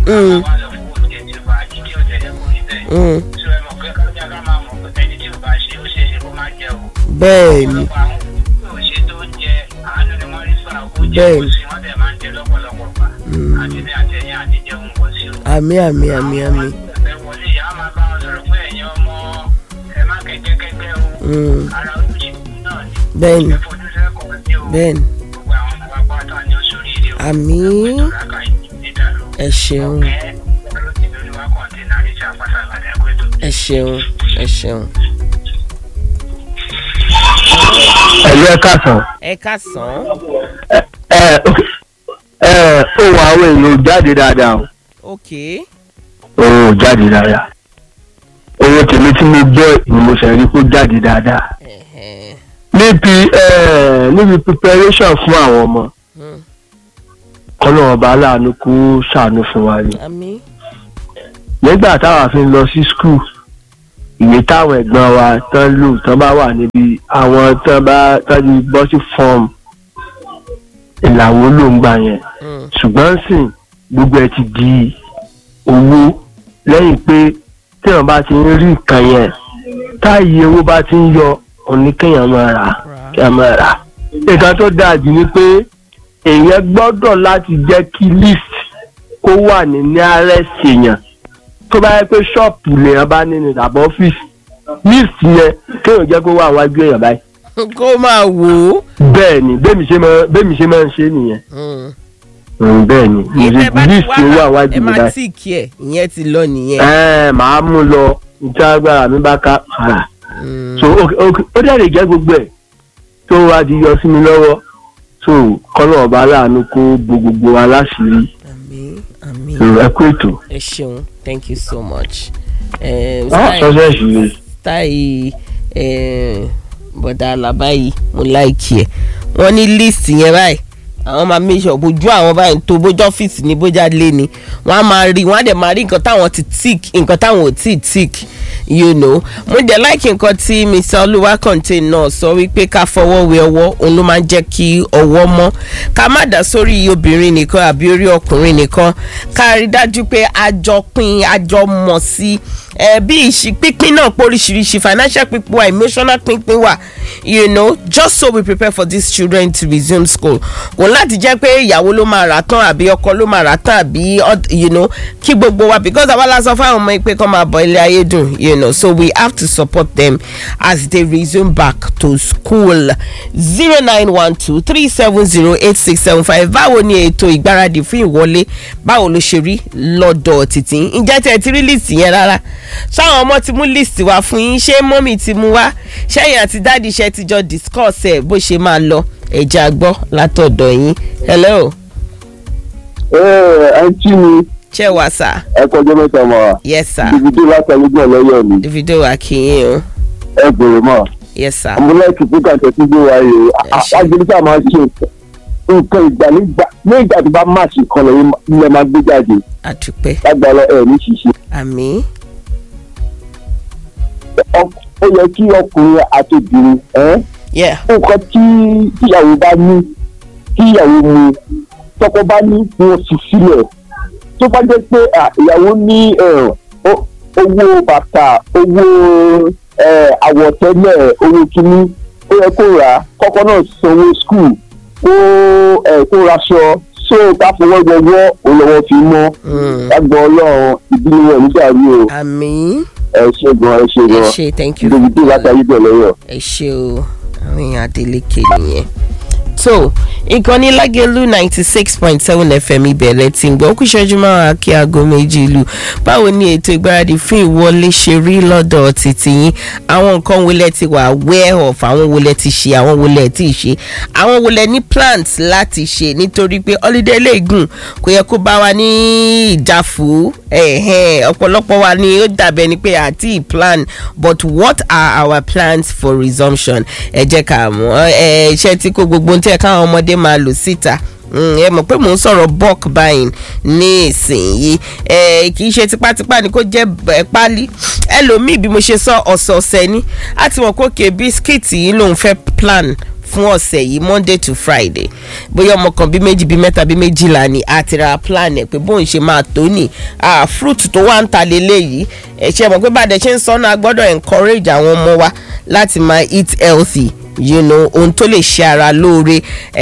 Mm. wá lọ fún oúnjẹ tí ó bá jí kí ó tẹ̀lé kó rí bẹ́ẹ̀. Mm. tí ẹ mọ̀ pé kájà ká máa mọ̀ pé ẹni tí ò bá ṣe ó ṣe é ṣe kó má jẹ o. bẹ́ẹ̀ ni ọ̀pọ̀lọpọ̀ àwọn tí ò ṣe tó ń jẹ àánú ni wọ́n rí fà oúnjẹ Bẹ́ẹ̀ kò ni. sí wọ́n dẹ̀ máa ń jẹ lọ́pọ̀lọpọ̀ gbà. àti ní àtẹ̀yìn àti jẹun pọ̀ sí o. àmì àmì àmì àmì. ẹ wọlé ìyá máa bá wọn sọ̀rọ̀ pé ẹ̀yin ọmọ ẹ má kẹ́kẹ́kẹ́kẹ́ o. Mm. ara ojúṣe náà ni. bẹ́ẹ̀ ni ẹ fojú sẹ́kọ̀ọ́ ní o. bẹ́ẹ̀ ni gbogbo àwọn ọmọ pátá ni ó sórí ilé o. àmì Ìtọ́láka ìdídàrú. ẹ ṣeun Ọ̀kẹ́ olóṣèlú ni wá kọ̀ǹtínà ní sàpàtà àgbàdo ẹ̀kọ́ ètò. ẹ ṣeun ẹ ṣeun. ẹ̀lú ẹ̀ka sàn. ẹ káàsán ẹ ẹ ohun àwọn èèyàn ò jáde dáadáa o ok ohun ò jáde dáadáa owó tèmi tí mo gbọ́ ni mo ṣe rí kó jáde dáadáa Ẹ̀hẹ̀. níbi ẹ níbi preparation fún àwọn ọmọ Mm. kọ́nà ọba aláàánú kó ṣàánú fún wa ni àmì nígbà táwa fi ń lọ sí skul ìwé táwọn ẹ̀gbọ́n wa tán lò tán bá wà níbi àwọn tán bá tán ti bọ́ sí fọ́ọ̀mù ìlàwó ló ń gbà yẹn Mm. ṣùgbọ́n sìn gbogbo ẹ ti di owó lẹ́yìn pé téèyàn bá ti ń rí nǹkan yẹn táyì owó bá ti ń yọ òní kéèyàn máa rà kéèyàn máa rà. nǹkan tó dáa jù ni pé èèyàn gbọ́dọ̀ láti jẹ́ kí list kó wà ní nearest èèyàn tó bá yẹ pé ṣọ́ọ̀pù lèèyàn bá nínú tàbí ọ́fíìsì list yẹn kéèyàn jẹ́ kó wà wájú èèyàn báyìí. kó máa wò ó. bẹ́ẹ̀ ni bẹ́ẹ̀ mi ṣe máa bẹ́ẹ̀ mi ṣe máa ń ṣe nìyẹn Mm. Mm, bẹ́ẹ̀ ni ìtẹ́ bá ti list wá owó ẹ àwájú mi máa báyìí. tí kí ẹ ìyẹn ti lọ nìyẹn. ẹ màá mú lọ níta agbára mi bá ká ara Mm. so ok ok ó dẹ̀ lè jẹ́ gbogbo ẹ̀ tó wá di yọ sí mi lọ́wọ́ so kọ́nà ọba aláàánú kó bo gbogbo wa láṣìírí àmì àmì so ẹ kú ètò. ẹ ṣeun thank you so much. Eh, Ah, style- sọ́sẹ̀ ṣì style eh, bọ̀dà àlàbá yìí mo láìkí ẹ̀ wọ́n ní list yẹn báyìí àwọn máa make sure bójú àwọn báyìí tó bójú ọ́fíìsì ní bójá lé ni wọ́n á máa rí wọ́n á dẹ̀ máa rí nǹkan táwọn ti tick nǹkan táwọn ò tí ì tick you know mo dẹ̀ láìkí nǹkan tí mr olúwa contain náà sọ wípé ká fọwọ́ wẹ ọwọ́ òun ló máa ń jẹ́ kí ọwọ́ mọ́ ká má dá sórí obìnrin nìkan àbí orí ọkùnrin nìkan ká rí dájú pé a jọ pín a jọ mọ̀ sí ẹ bí ìṣí pínpín náà póríṣiríṣi financial pínpín wà emotional pínpín wà you know just so we prepare for these children to resume school kò láti jẹ́ pé ìyàwó ló máa rà tán àbí ọkọ ló máa rà tán àbí oth- you know kí gbogbo wa because àwa la sọ fáwọn ọmọ yìí pé kọ́ máa bọ̀ ilé ayé dùn you know so we have to support them as they resume back to school zero nine one two three seven zero eight six seven five báwo ni ètò ìgbáradì fún ìwọlé báwo ló ṣe rí lọ́dọ̀ títí ǹjẹ́ tẹ́ ẹ ti rí list yẹn rárá ṣáwọn ọmọ ti mú list wá fún yín ṣé mọ́mì ti mú wá ṣẹ́yìn àti dáàdì ṣe ti jọ discuss ẹ̀ bó ṣe máa lọ ẹ̀jẹ̀ àgbọ́ látọ̀dọ̀ yín hello ẹ ẹ tí mi ṣé wà sá ẹ kọjọ mẹ́ta mọ wa yes sir dìbìdì látàlígbọ lọ́yọ̀ mi davido akínyìn o ẹ bèrè mọ yes sir ọmọlẹ́kì fúkà tẹ̀sí gbé wa yìí Ẹ ṣé. agbẹnusá máa ṣe nǹkan ìgbà nígbà ní ìgbà tó bá máàṣì kan lẹ́yìn ilẹ̀ máa gbé jáde àdúpẹ́ lágbára ẹ̀ ní ṣíṣe. àmì Ọ- ó yẹ kí ọkùnrin àti obìnrin ẹ́ yeah nǹkan tí tíyàwó bá ní tíyàwó mu tọkọ bá ní kí wọ́n fi sílẹ̀ tó bá jẹ́ pé à, ìyàwó ní ẹ̀, ó- owó bàtà owó ẹ̀, àwọ̀tẹ́lẹ̀ owó kínní ó yẹ kó rà á kọ́kọ́ náà sanwó skul kó ẹ̀, kó raṣọ so ká fọwọ́ gbọwọ́ olówó fi mọ́ Mm. lágbọ́n ọlọ́run ìdílé rẹ̀ nígbà rí o àmì ẹ ṣe gan ẹ ṣe ẹ gan ṣe thank you dèbìdì látàrí bẹ̀rẹ̀ yọ. ẹ ṣe o àwọn èèyàn adeleke nìyẹn. so ìkànnì lágẹ̀lú ninety six point seven fm ìbẹ̀rẹ̀ tí ń gbọ́ ó kù ìṣẹ́jú márùn-ún kí aago méjì ìlú báwo ni ètò ìgbáradì fún ìwọlé ṣe rí lọ́dọ̀ títí yín àwọn nǹkan wo lẹ ti wà aware of àwọn wo lẹ ti ṣe àwọn wo lẹ ti ṣe àwọn wo lẹ ní plans láti ṣe nítorí pé holiday lè gùn kò yẹ kó bá wa ní ìjáfù ẹ̀hẹ́n, ọ̀pọ̀lọpọ̀ wa ni ó dàbẹ̀ ni pé àti plan but what are our plans for resumption ẹ jẹ́ ká mọ̀ ẹ iṣẹ́ tí kò gbogbo ń tẹ̀ káwọn ọmọdé máa lò síta Mm, ẹ mọ̀ pé mò ń sọ̀rọ̀ bulk buying ní ìsinyìí ẹ kì í ṣe tipátipá ni kò jẹ́ ẹ pálí ẹlòmíì bí mo ṣe sọ ọ̀sọ̀ọ̀sẹ̀ ni a ti mọ̀ pé òkè bisikíìtì yìí lòun fẹ́ plan fún ọ̀sẹ̀ yìí monday to friday bóyá ọmọ kan bí méjì bí mẹ́ta bí méjìlá ni àti ra plan ẹ̀ pé bóun ṣe máa tó ní ah, fruit tó wà ń ta lélẹ́yìí ẹ̀ ṣe mọ̀ pé bàdẹ̀ ṣe ń sọ́nà a gbọ́dọ̀ encourage àwọn ọmọ wa láti máa eat healthy you know ohun tó lè ṣe ara lóore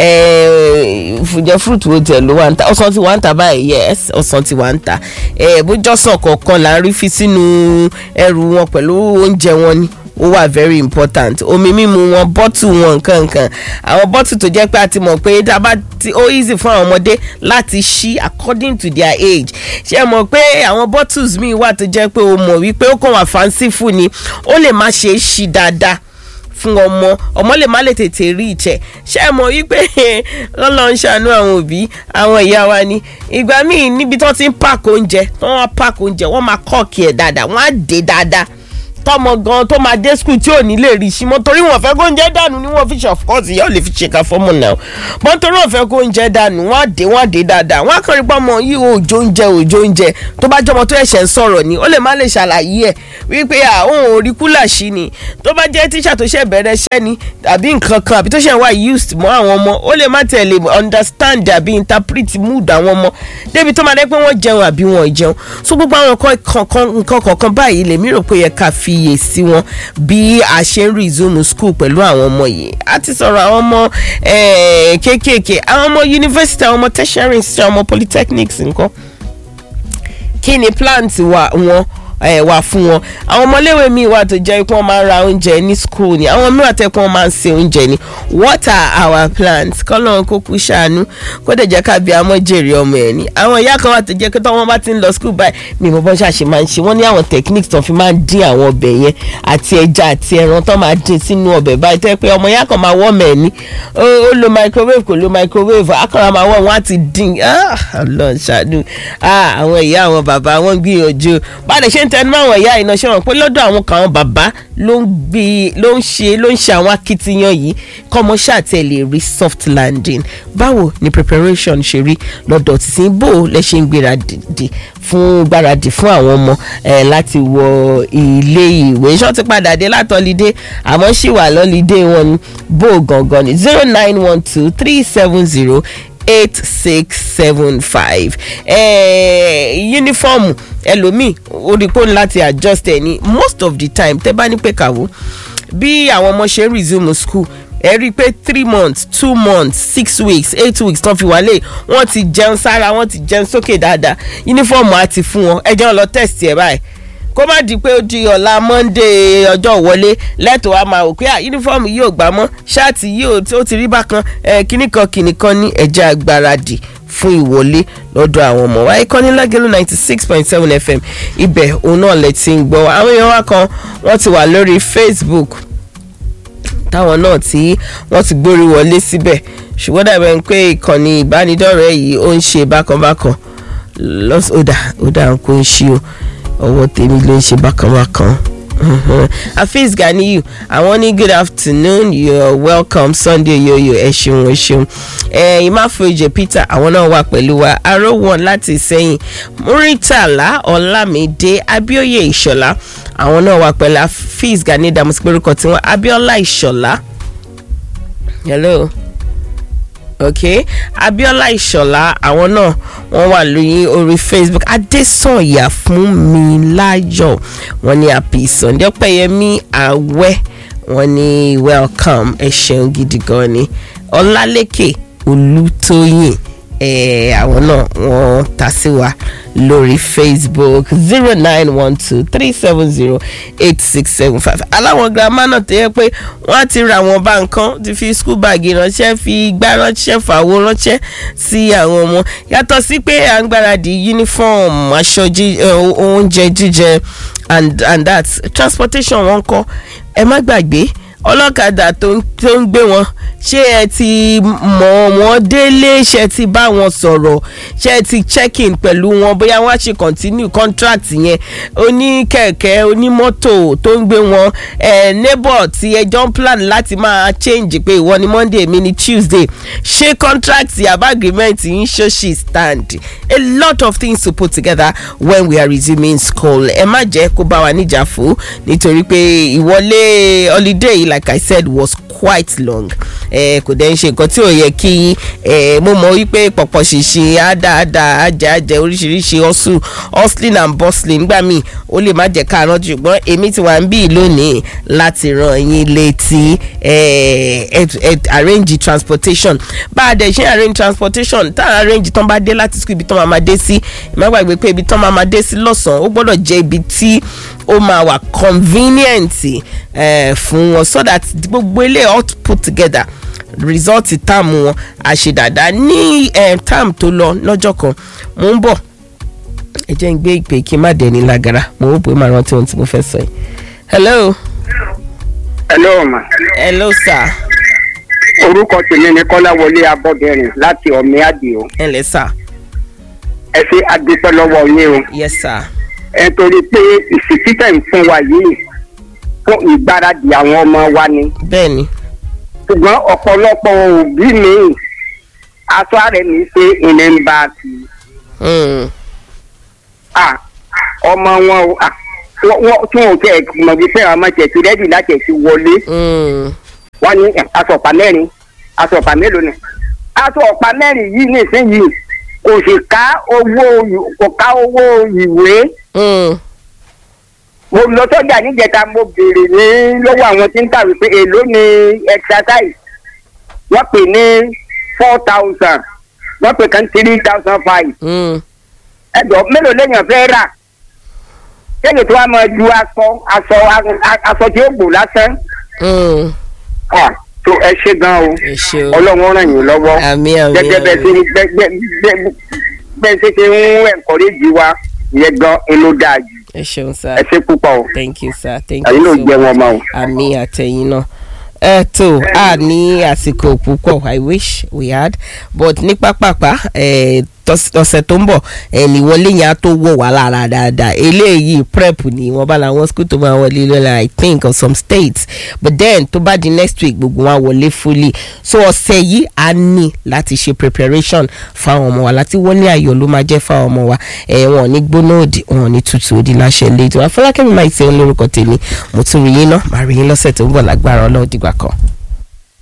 fùjẹ fruit wo tẹ ló wà ń ta ọsàn tí wà ń ta báyìí yes ọsàn tí wà ń ta bójọ́sàn kọ̀ọ̀kan là ń rí fi sínú ẹrù wọn pẹ̀lú oúnjẹ wọn ni ó wà very important omi mímu wọn bọ́tù wọn nǹkankan àwọn bọ́tù tó jẹ́ pé a ti mọ̀ pé dábà tí ó easy fún àwọn ọmọdé láti ṣí according to their age ṣé ẹ mọ̀ pé àwọn bottles míì wà tó jẹ́ pé o mọ̀ wípé ó kàn wà fancy fún ni ó lè má ṣe é ṣí dáadáa fún ọmọ ọmọ lè má lè tètè rí ìjẹ ṣé ẹ mọ̀ wípé lọ́lọ́ ń ṣàánú àwọn òbí àwọn ìyá wa ni ìgbà míì níbi tó ti ń pààkì oúnjẹ tó wọ́n pààkì oúnjẹ wọ́n máa kọ́ọ̀kì ẹ̀ dáadáa wọ́n á dé dáadáa tọmọ gan tó máa dé skul tí ò ní lè rí sí mọ́ torí wọ́n fẹ́ kó oúnjẹ dànù ni wọ́n fi ṣe of course ìyá ò lè fi ṣe ká fọ́mù náà mọ́ torí wọ́n fẹ́ kó oúnjẹ dànù wọ́n á dé wọ́n á dé dáadáa wọ́n á kàn rí pọ́nmọ yìí òjò oúnjẹ òjò oúnjẹ tó bá jọmọ tó ẹ̀ṣẹ̀ ń sọ̀rọ̀ ni ó lè má lè ṣàlàyé ẹ̀ wípé àwọn ò rí kúlà sí ni tó bá jẹ́ tíṣà tó ṣẹ̀ bẹ̀rẹ̀ iṣẹ́ ni àbí nǹkan kan àbí tó ṣẹ̀ wá used mọ́ àwọn ọmọ ó lè má tẹ̀lé understand àbí interpret mood àwọn ọmọ débi tó máa dẹ́ pé wọ́n jẹun àbí wọn ò jẹun so gbogbo àwọn nǹkan kọ̀ọ̀kan báyìí lèmi rò pé yẹ ká fiyè sí wọn bí a ṣe ń resume school pẹ̀lú àwọn ọmọ yìí a ti sọ̀rọ̀ àwọn ọmọ kéékèèké àwọn ọmọ university àwọn ọmọ tertiary institute àwọn ọmọ polytechnics nǹkan kí ni plant wa wọn ẹ wà fún wọn àwọn ọmọléèwé míì wà tó jẹ́ pé wọ́n máa ń ra oúnjẹ ní school ni àwọn míì wà tẹ́ pé wọ́n máa ń se oúnjẹ ni what are our plans kọ́lọ́n kó kú ṣàánú kó dẹ̀ jẹ́ ká bí amọ́ jèrè ọmọ ẹ̀ ni àwọn ìyá kan wà tó jẹ́ pé tọ́wọ́n bá ti ń lọ school báyìí mi mo bọ́n ṣàṣe máa ń ṣe wọ́n ní àwọn techniques tó fi máa ń dín àwọn ọbẹ̀ yẹn àti ẹja àti ẹran tó máa dín sínú ọbẹ̀ báyìí tẹ́ pé ọmọ ìyá kan máa wọ́ mẹ́ ni ó lo microwave kò lo microwave akọ̀rọ̀ máa wọ̀ wọ́n á ti dín ọlọ́run ṣàánú àwọn ìyá àwọn bàbá wọn gbìyànjú bá a lè ṣe ń tẹnu mọ́ àwọn ìyá iná ṣe wọn pé lọ́dọ̀ àwọn kan àwọn bàbá ló ń gbé ló ń ṣe ló ń ṣe àwọn akitiyan yìí kọ́mọ ṣàtẹ̀ lè rí soft landing báwo ni preparation ṣe rí lọ́dọ̀ títí bó lẹ ṣe ń gbéradì fún gbáradì fún àwọn ọmọ ẹ láti wọ ilé ìwé ṣọ́ ti padà dé látọ̀lídé àmọ́ ṣì wà lọ́lídé wọn ni bó gangan ni zero nine one two three seven zero eight six seven five yúnífọ́ọ̀mù ẹlòmíì oríkó láti adjust ẹ ní most of the time tẹ bá ní pé kàwó bí àwọn ọmọ ṣe ń resume school ẹ rí i pé three months two months six weeks eight weeks tán fi wálé wọ́n ti jẹun sára wọ́n ti jẹun sókè dáadáa yúnífọ́ọ̀mù á ti fún wọn ẹ jẹ́ lọ test ẹ báyìí kó má di pé ó di ọ̀la monday ọjọ́ wọlé lẹ́tọ̀ọ́ a máa wò pé yúnífọ́ọ̀mù yìí ò gbà mọ́ ṣáàtì yìí ó ti rí bákan kíníkan kíníkan ní ẹ̀jẹ̀ agbáradì fún ìwọlé lọ́dọ̀ àwọn ọmọ wa ìkànnì lágẹ̀lú ninety six point seven fm ibẹ̀ òun náà lè ti ń gbọ́ àwọn èèyàn wa kan wọ́n ti wà lórí facebook táwọn náà tí wọ́n ti gbórí wọlé síbẹ̀ ṣùgbọ́n dàbẹ̀ ń pé ìkànnì ìbánidọ́rẹ̀ẹ́ yìí ó ń ṣe bákanbákan lọ́sọ̀dà ó dà ń kó ń ṣí o ọwọ́ tèmi ló ń ṣe bákanbákan. Hafiz Ganiyu àwọn ní good afternoon you're welcome Sunday yoyo ẹ ṣeun ẹ ṣeun ẹ Imáfoyè Peter àwọn náà wà pẹ̀lú wa aró wọn láti sẹ́yìn Muritala Ọlámídé Abíóyè Ìṣọ̀lá àwọn náà wà pẹ̀lú Hafiz Ganiyu dàmú sí pẹ̀lú tiwọn Abíọ́lá Ìṣọ̀lá hello ok Abíọ́lá Ìṣọ̀lá àwọn náà wọ́n wà lóyún orí Facebook Adésànyà fún mi láyọ̀ wọ́n ní happy Sunday Ọpẹ́yẹmí Àwẹ́ wọ́n ní welcome ẹ ṣeun gidi gan ni Ọlálékè Olútóyìn àwọn náà wọ́n ta sí wa lórí facebook zero nine one two three seven zero eight six seven five aláwọn girama náà tó yẹ pé wọ́n á ti ra àwọn bá nǹkan ti fi school bag ránṣẹ́ fi igbá ránṣẹ́ fàwo ránṣẹ́ sí àwọn ọmọ yàtọ̀ sí pé à ń gbáradì uniform aṣọ oúnjẹ jíjẹ and and that transportation wọn kọ́ ẹ má gbàgbé ọlọ́kadà tó ń gbé wọn ṣé ẹ ti mọ̀ wọ́n délé ṣé ẹ ti bá wọn sọ̀rọ̀ ṣé ẹ ti check in pẹ̀lú wọn bóyá wọ́n á ṣe continue contract yẹn oníkẹ̀kẹ́ onímọ́tò tó ń gbé wọn ẹ̀ neighbor tí ẹjọ́ ń plan láti máa change pé ìwọ ni monday mi ni tuesday ṣé contract àbá agreement yín ṣó ṣì stand a lot of things to put together when we are resuming school ẹ má jẹ́ kó bá wa níjà fún nítorí pé ìwọlé holiday yìí like i said was quite long ẹ kò dẹ̀ ń ṣe nǹkan tí ò yẹ kí ẹ mo mọ̀ wípé pọ̀pọ̀ ṣìṣe àdáadáa àjẹ àjẹ oríṣiríṣi hustle hustling and bustling gbà mí ó lè má jẹ́ ká rántí ṣùgbọ́n èmi ti wà ń bí lónìí láti ràn yín létí ẹ ẹ ẹ arrange transportation bá a dẹ̀ ṣe arrange transportation tá a arrange tán bá dé láti school ibi tán máa ma dé sí ẹ má gbàgbé pé ibi tán máa ma dé sí lọ́sàn-án ó gbọ́dọ̀ jẹ́ ibi tí ó máa wà convenient eh, fún wọn so that gbogbo ilé all put together result táàmù wọn àṣedàdà ní eh, táàmù tó lọ lọ́jọ́ kan mò ń bọ̀ ẹ jẹ́ ń gbé ìpè kí n má dẹ̀ ní lágara mo rò pé màá rántí ohun tí mo fẹ́ sọ yìí. hello hello ma hello sir orúkọ tèmi ni kọ́láwọlé abọ́dẹ̀rìn láti ọ̀mí àdìo ẹ ǹlẹ́ sir ẹ ṣe adúpẹ́ lọ́wọ́ yín o yes sir ẹ torí pé ìsìtítẹ̀ ń fún wa yìí fún ìgbáradì àwọn ọmọ wa ni bẹ́ẹ̀ ni ṣùgbọ́n ọ̀pọ̀lọpọ̀ òbí mi aṣọ ààrẹ mi ṣe ìní ń bá a ti mm. à ọmọ wọn o à wọ́n wọ́n- tí wọn ò tẹ̀ mọ̀ wípé àwọn ọmọ tẹ̀ ti rẹ́dì láti ẹ̀ ti wọlé Mm. wọ́n ní ẹ̀, aṣọ ọ̀pá mẹ́rin aṣọ ọ̀pá mélòó ni aṣọ ọ̀pá mẹ́rin yìí nísìnyìí kò sì ká owó kò ká owó ìwé Mm. mo lọ sọ́jà níjẹta mo béèrè ní lọ́wọ́ àwọn tí ń tà wípé èló ni exercise wọ́n pè ní four thousand wọ́n pè kan three thousand five Mm. ẹ̀dọ̀ mélòó lèèyàn fẹ́ rà kéèyàn tó wá máa ju aṣọ aṣọ aṣọ tí ó gbò lásán Mm. Ah, tó ẹ ṣe gan o ẹ ṣe o ọlọ́run ràn yín lọ́wọ́ àmì àmì gẹ́gẹ́ bẹ́ẹ̀ ṣe àmì ń bẹ́ẹ̀ bẹ́ẹ̀ bẹ́ẹ̀ ṣe ṣe ń ẹ̀kọ́rẹ́jì wa ìyẹn gan inú dáa jù ẹ ṣeun sir ẹ ṣe púpọ̀ o thank you sir thank àyìn you ló so jẹ́ much. wọn mọ́ o. àmì àtẹ̀yìn náà ẹ tó a ní àsìkò púpọ̀ i wish we had but ní pápápá ẹ, tọ́s- ọ̀sẹ̀ tó ń bọ̀ ẹ, níwọlé yẹn á tó wọ̀ wá lára dáadáa eléyìí prep ni wọ́n bá làwọn school tó máa wọlé lọ́la i think of some states but then tó bá di next week gbogbo wọn á wọlé fully so ọ̀sẹ̀ yìí a ní láti ṣe preparation fáwọn ọmọ wa láti wọlé ayọ̀ ló máa jẹ́ fáwọn ọmọ wa ẹ wọn ò ní gbóná òdì wọn ò ní tutù òdì láṣẹ ilé ètò àfọlákẹ́mi máa ń ṣe ń lórúkọ tèmi mo tún rí yín náà màá rí yín lọ́sẹ̀ tó ń bọ̀ lágbára ọlọ́ọ̀dìgbà kan.